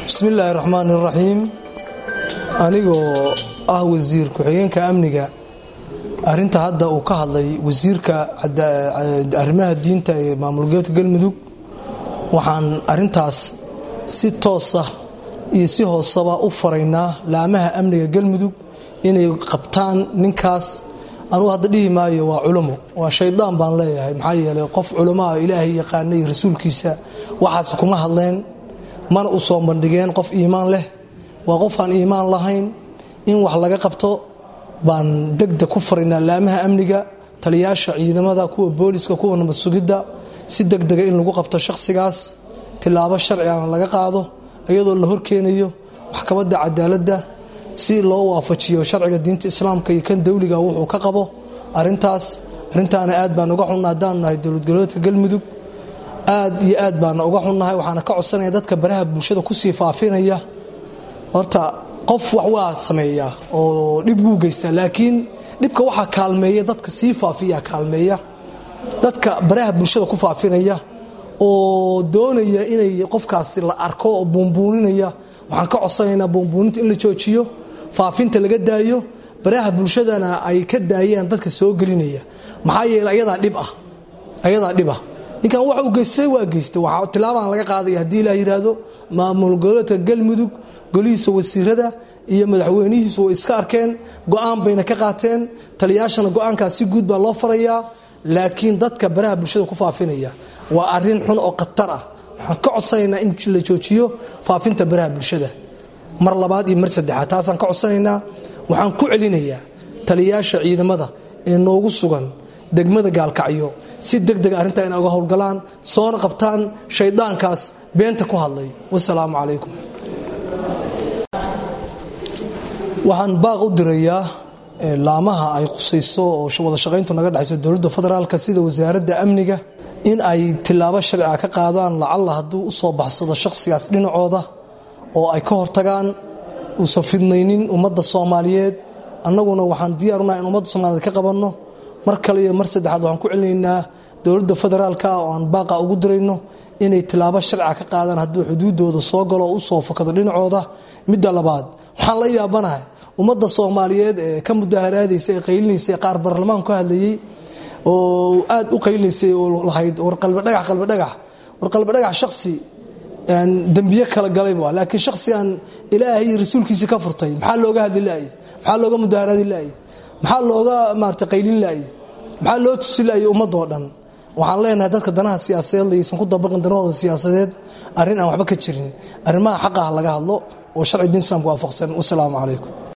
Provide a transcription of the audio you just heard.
bismi illaahi raxmaan iraxiim anigoo ah wasiir ku-xigeenka amniga arinta hadda uu ka hadlay wasiirka arrimaha diinta ee maamul goboleedka galmudug waxaan arintaas si toosa iyo si hoosaba u faraynaa laamaha amniga galmudug inay qabtaan ninkaas anugu hadda dhihi maayo waa culamo waa shaydaan baan leeyahay maxaa yeelay qof culamaa ilaahay yaqaanay rasuulkiisa waxaas kuma hadleen mana u soo bandhigeen qof iimaan leh waa qof aan iimaan lahayn in wax laga qabto baan degdeg ku faraynaa laamaha amniga taliyaasha ciidamada kuwa booliska kuwa nabad sugidda si degdega in lagu qabto shakhsigaas tilaabo sharcigana laga qaado iyadoo la horkeenayo maxkamadda cadaaladda si loo waafajiyo sharciga diinta islaamka iyo kan dowliga wuxuu ka qabo arintaas arintaana aad baan uga xunna haddaan nahay dowlad goboleedka galmudug aad iyo aad baana uga xunnahay waxaana ka codsanaya dadka baraha bulshada kusii faafinaya horta qof wax waa sameeyaa oo dhib wuu geystaa laakiin dhibka waxaa kaalmeeya dadka sii faafiya kaalmeeya dadka baraha bulshada ku faafinaya oo doonaya inay qofkaasi la arko oo buunbuuninaya waxaan ka codsanaynaa buunbuuninta in la joojiyo faafinta laga daayo baraha bulshadana ay ka daayaan dadka soo gelinaya maxaa yeele ayadaa dhib ah ayadaa dhib ah ninkan wax uu geystay waa geystay waxaa tilaabaan laga qaadaya haddii ilaah yidhaahdo maamul goboleedka galmudug golihiisa wasiirada iyo madaxweynihiisu way iska arkeen go-aan bayna ka qaateen taliyaashana go-aankaas si guud baa loo farayaa laakiin dadka baraha bulshada ku faafinaya waa arin xun oo khatar ah waxaan ka codsanaynaa in la joojiyo faafinta baraha bulshada mar labaad iyo mar saddexaad taasaan ka codsanaynaa waxaan ku celinayaa taliyaasha ciidamada ee noogu sugan degmada gaalkacyo si degdega arrintaa inay uga howlgalaan soona qabtaan shaydaankaas beenta ku hadlay wasalaamu calaykum waxaan baaq u dirayaa laamaha ay qusayso oo wada shaqayntu naga dhexayso dowladda federaalka sida wasaaradda amniga in ay tilaabo sharciga ka qaadaan lacalla hadduu u soo baxsado shakhsigaas dhinacooda oo ay ka hortagaan uusan fidnaynin ummadda soomaaliyeed annaguna waxaan diyaarunaha in ummadda soomaliyeed ka qabanno mar kale iyo mar saddexaad waxaan ku celinaynaa dowladda federaalka oo aan baaqa ugu dirayno inay tilaabo sharciga ka qaadaan hadduu xuduudooda soo galo oo u soo fakado dhinacooda midda labaad waxaan la yaabanahay ummadda soomaaliyeed ee ka mudaharaadaysa ee qaylinaysa qaar baarlamaan ka hadlayey oo aad u qaylinaysay oo lahayd war qalbidhagax qalbidhagax war qalbidhagax shaksi dembiye kala galayba laakiin shaksigan ilaahay iyo rasuulkiisii ka furtay maxaa looga hadli la'ye maxaa looga mudaharaadi la'ye maxaa looga maarata qaylin la'ye maxaa loo tusi la'ye ummadoo dhan waxaan leenahay dadka danaha siyaasadeed laysan ku dabaqin danahooda siyaasadeed arrin aan waxba ka jirin arrimaha xaqaha laga hadlo oo sharci diin islaamka waafaqsan wasalaamu calaykum